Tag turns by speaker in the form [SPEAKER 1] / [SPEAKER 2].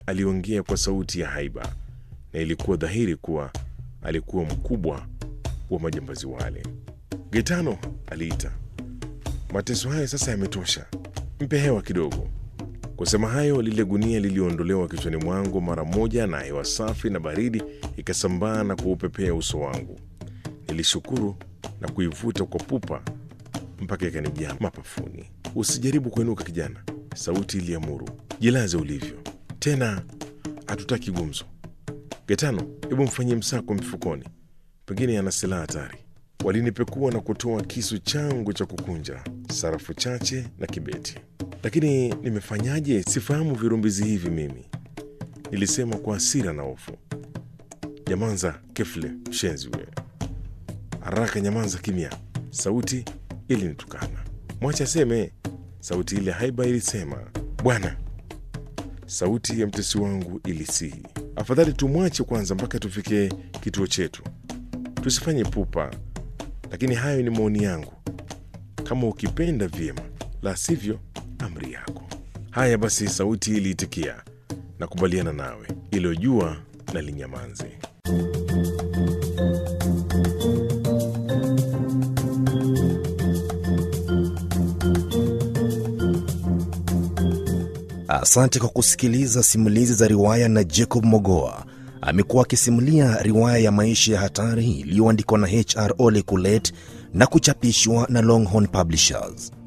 [SPEAKER 1] aliongea kwa sauti ya haiba, na ilikuwa dhahiri kuwa alikuwa mkubwa wa majambazi wale. Gaetano aliita, mateso haya sasa yametosha, mpe hewa kidogo. Kusema hayo, lile gunia liliondolewa kichwani mwangu mara moja, na hewa safi na baridi ikasambaa na kuupepea uso wangu. Nilishukuru na kuivuta kwa pupa mpaka ikanijaa mapafuni. Usijaribu kuinuka kijana, sauti iliamuru. Jilaze ulivyo, tena hatutaki gumzo. Getano, hebu mfanyie msako mifukoni, pengine ana silaha hatari. Walinipekua na kutoa kisu changu cha kukunja, sarafu chache na kibeti. Lakini nimefanyaje? Sifahamu virumbizi hivi mimi, nilisema kwa hasira na hofu. Nyamanza kefle, mshenzi wewe! Haraka nyamanza kimya! Sauti ilinitukana. Mwacha aseme, sauti ile haiba ilisema. Bwana, sauti ya mtesi wangu ilisihi, afadhali tumwache kwanza mpaka tufike kituo chetu, tusifanye pupa. Lakini hayo ni maoni yangu, kama ukipenda vyema, la sivyo amri yako. Haya basi, sauti iliitikia, nakubaliana nawe, iliyojua na linyamanze.
[SPEAKER 2] Asante kwa kusikiliza simulizi za riwaya na Jacob Mogoa. Amekuwa akisimulia riwaya ya maisha ya hatari iliyoandikwa na HR Ole Kulet na kuchapishwa na Longhorn Publishers.